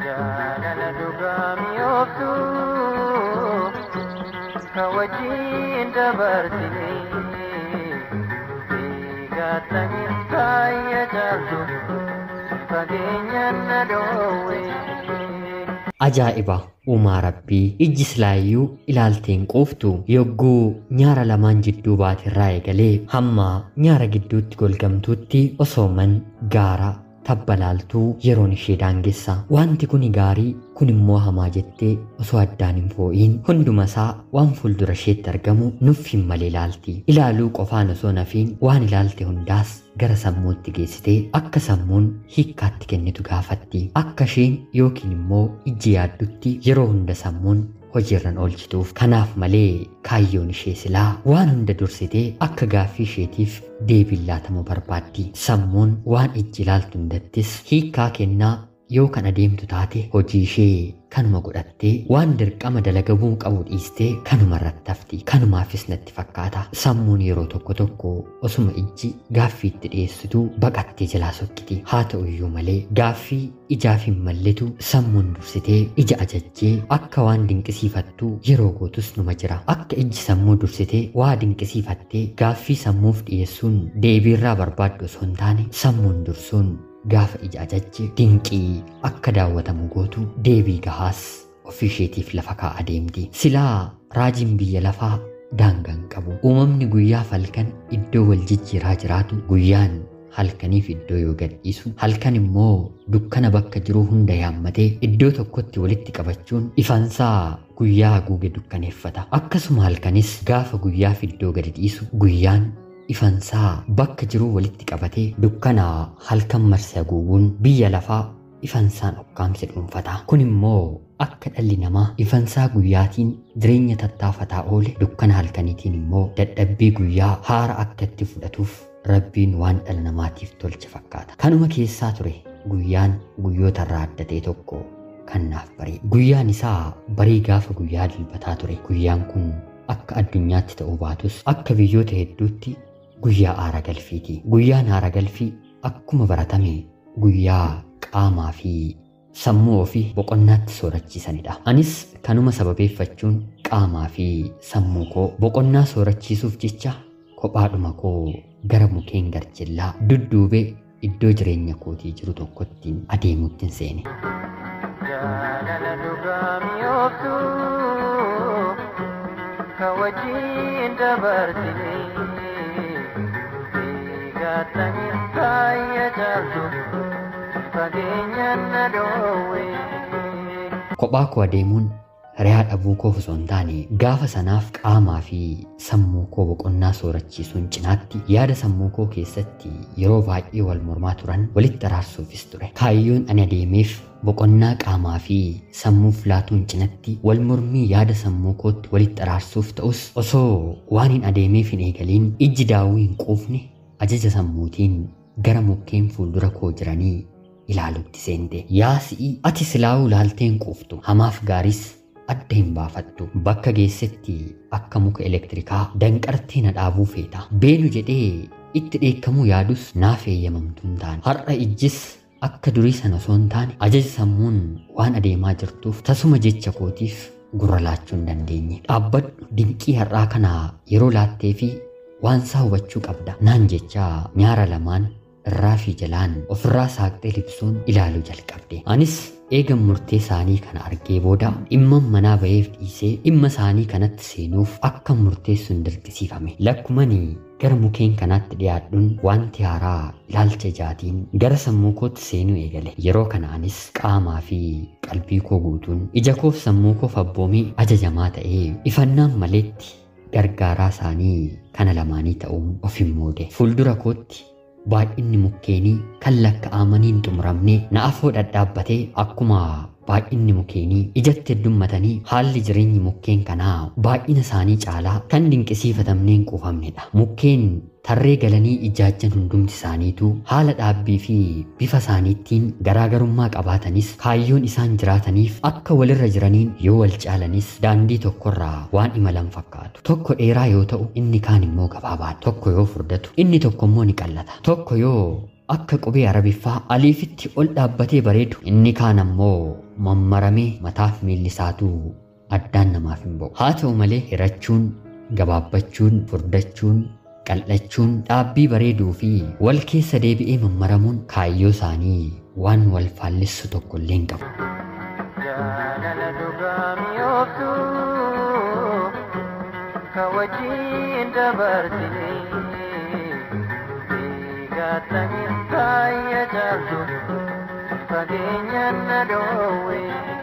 jaalala dhugaa mi'ooftu ka wajjin dabarsine eegattanii kaayya jaaltu fageenyaan na dhoowwe. Ajaa'iba! Uumaa Rabbii ijji silaayyuu ilaalteen quuftu yogguu nyaara lamaan jidduu baatirraa eegalee hamma nyaara gidduutti golgamtuutti osooman gaara tabbalaaltuu yeroon ishee daangessa. Wanti kuni gaarii kun immoo hamaa jettee osoo addaan hin foo'iin hundumasaa waan fuuldura isheetti argamu nuffiin malee ilaalti. Ilaaluu qofaan osoo nafiin waan ilaalte hundaas gara sammuutti geessitee akka sammuun hiikkaatti kennitu gaafatti. Akka isheen yookiin immoo ijji yaaddutti yeroo hunda sammuun hojiirran oolchituuf kanaaf malee kaayyoon ishee silaa waan hunda dursitee akka gaaffii isheetiif deebiin laatamu barbaaddi. Sammuun waan ijji ilaaltu hundattis hiikkaa kennaa yoo kan adeemtu taate hojii ishee kanuma godhattee waan dirqama dalagamuu qabu dhiistee kanuma irratti hafti. Kanumaafis natti fakkaata. Sammuun yeroo tokko tokko osuma ijji gaaffii itti dhiyeessitu baqattee jalaa sokkiti. Haa ta'u iyyuu malee gaaffii ijaaf hin malletu sammuun dursitee ija ajajjee akka waan dinqisiifattuu yeroo gootus numa jira. Akka ijji sammuu dursitee waa dinqisiifattee gaaffii sammuuf dhiyeessuun deebiirraa barbaaddu osoo hin taane sammuun dursuun gaafa ija ajajje dinqii akka daawwatamu gootu deebii gahaas ofii isheetiif lafa kaa'a deemti. Silaa raajiin biyya lafaa daangaan qabu. Uumamni guyyaaf halkan iddoo wal jijjiiraa jiraatu guyyaan halkaniif iddoo yoo gadhiisu halkan immoo dukkana bakka jiru hunda yaammatee iddoo tokkotti walitti qabachuun ifansaa guyyaa haguuge dukkaneeffata. Akkasuma halkanis gaafa guyyaaf iddoo gadi dhiisu guyyaan ifansaa bakka jiruu walitti qabatee dukkana halkan marsee haguuguun biyya lafaa ifansaan ukkaamse dhuunfata. Kun immoo akka dhalli namaa ifansaa guyyaatiin jireenya tattaafataa oole dukkana halkaniitiin immoo dadhabbii guyyaa haara akka itti fudhatuuf rabbiin waan dhala namaatiif tolche fakkaata. Kanuma keessaa ture guyyaan guyyoota irraa adda ta'e tokko kan naaf baree. Guyyaan isaa barii gaafa guyyaa dilbataa ture. Guyyaan kun akka addunyaatti ta'uu baatus akka biyyoota hedduutti guyyaa aara galfiiti. Guyyaan aara galfii akkuma baratame guyyaa qaamaa fi sammuu ofii boqonnaatti soorachiisanidha. Anis kanuma sababeeffachuun qaamaa fi sammuu koo boqonnaa soorachiisuuf jecha kophaadhuma koo gara mukeen garjillaa dudduubee iddoo jireenya kootii jiru tokkottiin adeemuuttiin seene. jaalala dhugaa mi'ooftu ka wajjin dabarsine eegattanii kaayya jaaltu fageenyaan na dhoowwe. Kophaa koo adeemuun hiriyaa dhabuu koo osoo hin taane gaafa sanaaf qaamaa fi sammuu koo boqonnaa soorachiisuun cinaatti yaada sammuu koo keessatti yeroo baay'ee wal mormaa turan walitti araarsuufis ture. Kaayyoon ani adeemeef boqonnaa qaamaa fi sammuuf laatuun cinatti wal mormii yaada sammuu kootti walitti araarsuuf ta'us osoo waan hin adeemeef hin eegaliin ijji daawuu hin quufne ajaja sammuutiin gara mukkeen fuuldura koo jiranii ilaaluutti seente. Yaa si'i ati silaa'uu laalteen quuftu hamaaf gaaris adda hin baafattu bakka geessetti akka muka elektirikaa danqartee na dhaabuu feeta. Beenu jedhee itti dheekkamuu yaadus naaf eeyyamamtu hin taane. Har'a ijjis akka durii sana osoo hin taane ajaja sammuun waan adeemaa jirtuuf tasuma jecha kootiif gurra laachuu hin dandeenye. Dhaabbadhu dinqii har'aa kana yeroo laattee fi waan isaa hubachuu qabda. Naan jecha nyaara lamaan irraa fi jalaan ofirraa saaqxee libsuun ilaaluu jalqabde. Anis eegan murtee isaanii kana argee booda dhimma manaa ba'eef dhiisee dhimma isaanii kanatti seenuuf akka murteessuun dirqisiifame. Lakkumanii gara mukeen kanaatti dhiyaadhuun wanti haaraa ilaalcha ijaatiin gara sammuu kootti seenuu eegale. Yeroo kana anis qaamaa fi qalbii koo guutuun ija koof sammuu koof abboomee ajajamaa ta'ee ifannaan maleetti gargaaraa isaanii kana lamaanii ta'uun of hin moode. Fuuldura kootti baay'inni mukkeenii kan lakkaa'amanii hin xumuramne na afoo dhadhaabbatee akkuma baay'inni mukkeenii ijatti heddummatanii haalli jireenyi mukkeen kanaa baay'ina isaanii caalaa kan dinqisiifatamnee hin quufamnedha. Mukkeen tarree galanii ijaajjan hundumti isaaniitu haala dhaabbii fi bifa isaaniittiin garaagarummaa qabaatanis kaayyoon isaan jiraataniif akka walirra jiraniin yoo wal caalanis daandii tokkorraa waan imalan fakkaatu. Tokko dheeraa yoo ta'u inni kaan immoo gabaabaadha. Tokko yoo furdatu inni tokko immoo ni qallata. Tokko yoo akka qubee arabiffaa aliifitti ol dhaabbatee bareedu inni kaan ammoo mammaramee mataaf miilli isaatu addaan namaaf hin ba'u haa ta'u malee hirachuun gabaabbachuun furdachuun qal'achuun dhaabbii bareeduu fi wal keessa deebi'ee mammaramuun kaayyoo isaanii waan wal faallissu tokko illee hin qabu. jaalala dhugaa mi'ooftu ka wajjin dabarsine eegattanii kaayya jaaltu fageenyaan na dhoowwe.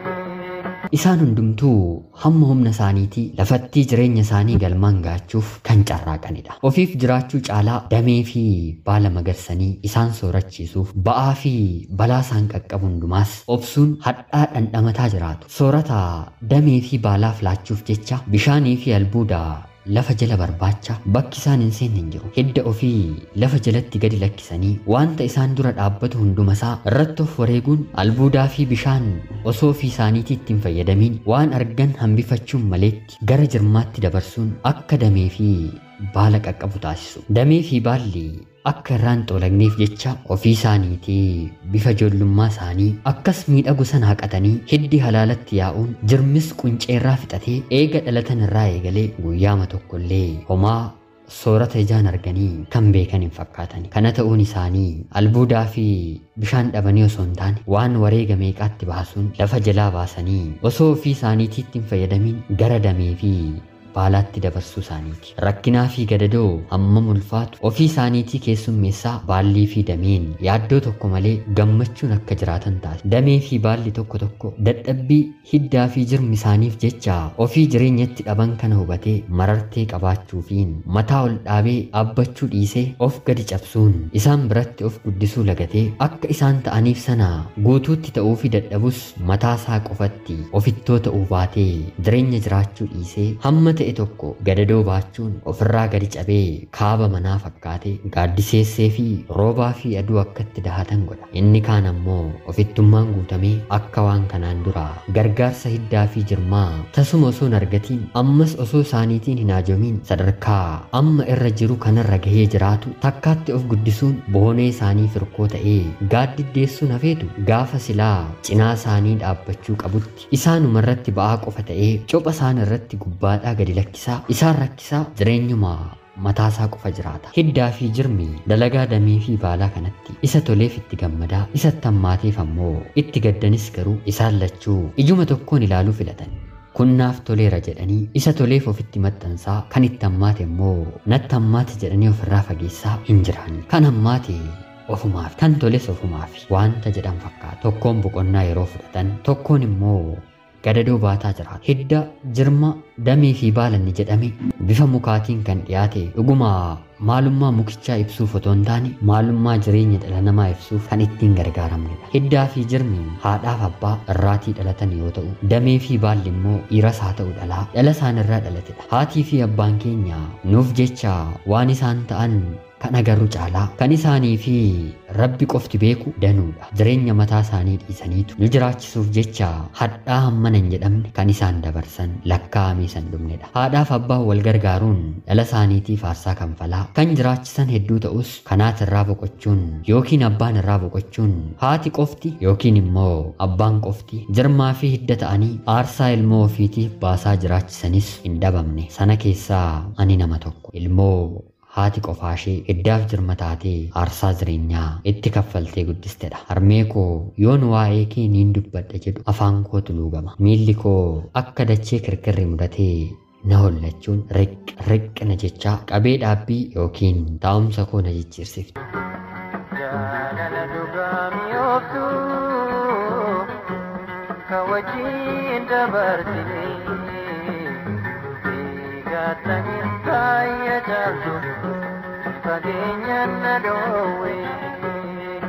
Isaan hundumtuu hamma humna isaaniitii lafattii jireenya isaanii galmaan gaachuuf kan carraaqanidha. Ofiif jiraachuu caalaa damee fi baala magarsanii isaan soorachiisuuf ba'aa fi balaa isaan qaqqabu hundumaas obsuun hadhaa dhandhamataa jiraatu. Soorata damee fi baalaaf laachuuf jecha bishaanii fi albuuda lafa jala barbaacha bakki isaan hin seenne hin jiru. Hidda ofii lafa jalatti gadi lakkisanii wanta isaan dura dhaabbatu hundumasaa irratti of wareeguun albuudaa fi bishaan osoo ofii isaaniitii ittiin fayyadamiin waan argan hambifachuun maleetti gara jirmaatti dabarsuun akka damee fi baala qaqqabu taasisu. Damee fi baalli akka irraan xoolagneef jecha ofii isaaniitii bifa ijoollummaa isaanii akkas miidhagu sana haqatanii hiddi halaalatti yaa'uun jirmis qunceerraa fixatee eega dhalatan irraa eegalee guyyaama tokkollee homaa soorata ijaan arganii kan beekan hin fakkaatan. Kana ta'uun isaanii albuudaa fi bishaan dhabanii osoo hin taane waan wareega meeqaatti baasuun lafa jalaa baasanii osoo ofii isaaniitiitti hin fayyadamiin gara damee fi baalaatti dabarsuu isaaniiti. Rakkinaa fi gadadoo hammam ulfaatu ofii isaaniitii keessummeessaa baallii fi dameen yaaddoo tokko malee gammachuun akka jiraatan taasisa. Damee fi baalli tokko tokko dadhabbii hiddaa fi jirmi isaaniif jecha ofii jireenyatti dhaban kana hubatee marartee qabaachuufiin mataa ol dhaabee dhaabbachuu dhiisee of gadi cabsuun isaan biratti of guddisuu lagatee akka isaan ta'aniif sana guutuutti ta'uu fi dadhabus mataa isaa qofatti ofittoo ta'uu baatee jireenya jiraachuu dhiisee hamma ta'e tokko gadadoo baachuun ofirraa gadi cabee kaaba manaa fakkaatee gaaddiseessee fi roobaa fi aduu akkatti dahatan godha. Inni kaan ammoo ofittummaan guutamee akka waan kanaan dura gargaarsa hiddaa fi jirmaa tasuma osoo hin argatiin ammas osoo isaaniitiin hin haajomiin sadarkaa amma irra jiru kanarra gahee jiraatu takkaatti of guddisuun boonee isaanii firkoo ta'ee gaaddiddeessuun hafeetu gaafa silaa cinaa isaanii dhaabbachuu qabutti isaanuma irratti ba'aa qofa ta'ee copha isaan irratti gubbaadhaa gadi lakkisaa isaan rakkisaa jireenyuma mataasaa qofa jiraata. Hiddaa fi jirmi dalagaa damee fi baalaa kanatti isa toleef itti gammadaa isatti hammaateef ammoo itti gaddanis garuu isaan lachuu ijuma tokkoon ilaaluu filatan. Kunnaaf toleera jedhanii isa toleef ofitti maxxansaa kan itti hammaate immoo natti hammaate jedhanii ofirraa fageessaa hin jiraanne. Kan hammaate ofumaaf kan toles ofumaaf wanta jedhan fakkaata. Tokkoon boqonnaa yeroo fudhatan tokkoon immoo gadadoo baataa jiraata. Hidda jirma damee fi baalanni jedhame bifa mukaatiin kan dhiyaate dhuguma maalummaa mukichaa ibsuuf otoo hin taane maalummaa jireenya dhala namaa ibsuuf kan ittiin gargaaramnedha. Hiddaa fi jirmi haadhaaf abbaa irraatii dhalatan yoo ta'u damee fi baalli immoo dhiiras haa ta'u dhalaa dhala isaan irraa dhalatedha. Haatii fi abbaan keenya nuuf jecha waan isaan ta'an kan agarru caalaa kan isaanii fi rabbi qofti beeku danuudha. Jireenya mataa isaanii dhiisaniitu nu jiraachisuuf jecha hadhaa hammana hin jedhamne kan isaan dabarsan lakkaa'amee san dhumnedha. Haadhaaf abbaan wal gargaaruun dhala isaaniitiif aarsaa kanfalaa kan jiraachisan hedduu ta'us kanaat irraa boqochuun yookiin abbaan irraa boqochuun haati qofti yookiin immoo abbaan qofti jirmaa fi hidda ta'anii aarsaa ilmoo ofiitiif baasaa jiraachisanis hin dhabamne. Sana keessaa ani nama tokko ilmoo haati qofaashee hiddaaf jirma taatee aarsaa jireenyaa itti kaffaltee guddistedha. Harmee koo yoon waa'ee kee niin dubbadha jedhu afaan koo tuluugama. Miilli koo akka dachee kirkirri mudatee na hollachuun riq riqna jechaa qabee dhaabbii yookiin taa'umsa koo na jijjiirsifti. jaalala dhugaa mi'ooftu ka wajjin dabarsine eegattanii kaayya jaaltu fageenyaan na dhoowwe.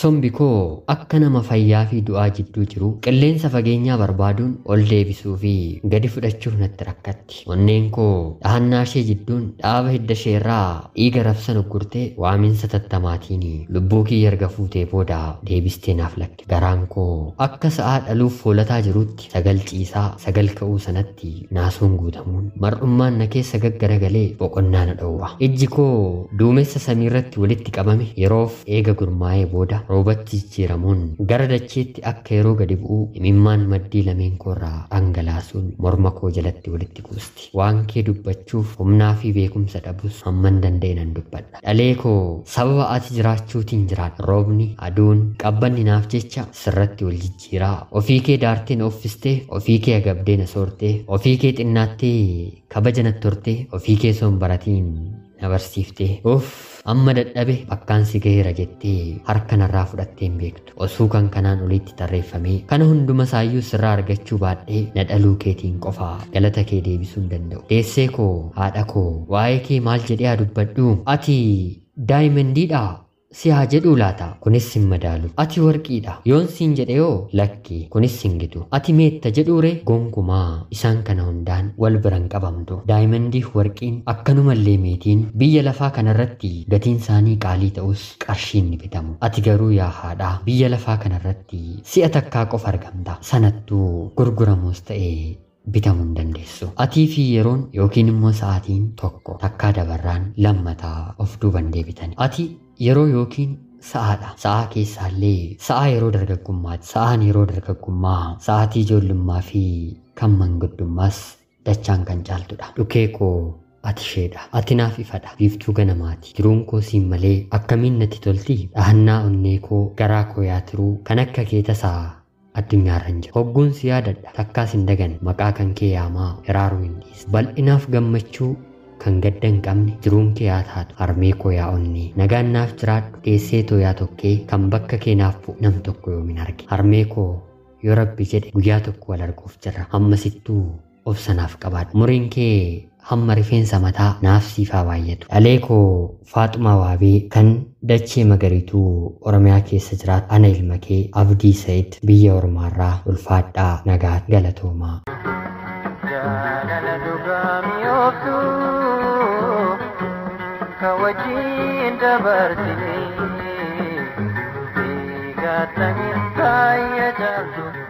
sombi koo akka nama fayyaa fi du'aa jidduu jiru qilleensa fageenyaa barbaaduun ol deebisuu fi gadi fudhachuuf natti rakkatti onneen koo dhahannaa ishee jidduun dhaaba hidda isheerraa dhiiga rabsan uggurtee waaminsa tattamaatiin lubbuu kiyya erga fuutee booda deebistee naaf lakke garaan koo akka sa'aa dhaluuf foolataa jirutti sagal ciisaa sagal ka'uu sanatti naasuun guutamuun mar'ummaan na keessa gaggaragalee boqonnaa na dhowwa ijji koo duumessa samiirratti walitti qabame yeroof eega gurmaa'ee booda roobatti jijjiiramuun gara dacheetti akka yeroo gadi bu'u imimmaan maddii lameen koorraa dhangalaasuun morma koo jalatti walitti kuusti waan kee dubbachuuf humnaa fi beekumsa dhabus hamman danda'e nan dubbadha dhalee koo sababa ati jiraachuutiin jiraadha roobni aduun qabbanni naaf jecha sirratti wal jijjiiraa ofii kee daartee na uffistee ofii kee agabdee na soortee ofii kee xinnaattee kabaja natti hortee ofii kee soon baratiin na barsiiftee uff amma dadhabe bakkaan si gaheera jettee harka narraa fudhattee hin beektu osoo kan kanaan olitti tarreeffamee kana hunduma saayyuu sirraa argachuu baadhee na dhaluu keetiin qofaa galata kee deebisuu hin danda'u deessee koo haadha koo waa'ee kee maal jedhee haa dubbadhu ati daayimandiidha si haa jedhuu laata kunis hin madaalu ati warqiidha yoon siin jedhe yoo lakki kunis hin gitu ati meetta jedhuure gonkumaa isaan kana hundaan wal biran qabamtu daayimandiif warqiin akkanumallee meetiin biyya lafaa kanarratti gatiin isaanii qaalii ta'us qarshiin ni bitamu ati garuu yaa haadhaa biyya lafaa kanarratti si'a takkaa qofa argamta sanattuu gurguramus ta'ee bitamuu hin dandeessu. Atii fi yeroon yookiin immoo sa'aatiin tokko takkaa dabarraan lammataa of duuban deebitani. Ati yeroo yookiin sa'aadha. Sa'aa keessaallee sa'aa yeroo dargaggummaati. Sa'aan yeroo dargaggummaa sa'aatii ijoollummaa fi kan manguddummaas dachaan kan caaltudha. Dhukee koo ati isheedha. Ati naaf ifadha. Biiftuu ganamaati. Jiruun koo siin malee akkamiin natti tolti? Dhahannaa onnee koo garaa koo yaa turuu kan akka kee tasaa addunyaarra hin jiru. Hogguun si yaadadha takkaas hin dagan maqaa kan kee yaamaa hiraaruu hin dhiisu. Bal'inaaf gammachuu kan gadda hin qabne jiruun kee yaa taatu harmee koo yaa onnee nagaan naaf jiraadhu deessee too yaa tokkee kan bakka kee naaf bu'u nam tokko yoomin arge harmee koo yoo rabbi jedhe guyyaa tokko wal arguuf jirra ammasittuu obsa naaf qabaadhu muriin kee hamma rifeensa mataa naaf siifaa baay'atu dhalee koo faaxumaa waabee kan dachee magariituu oromiyaa keessa jiraatu ana ilma kee abdii sa'id biyya ormaarraa ulfaadhaa nagaa galatoomaa jaalala dhugaa mi'ooftu ka wajjin dabarsine eegattanii kaayya jaaltu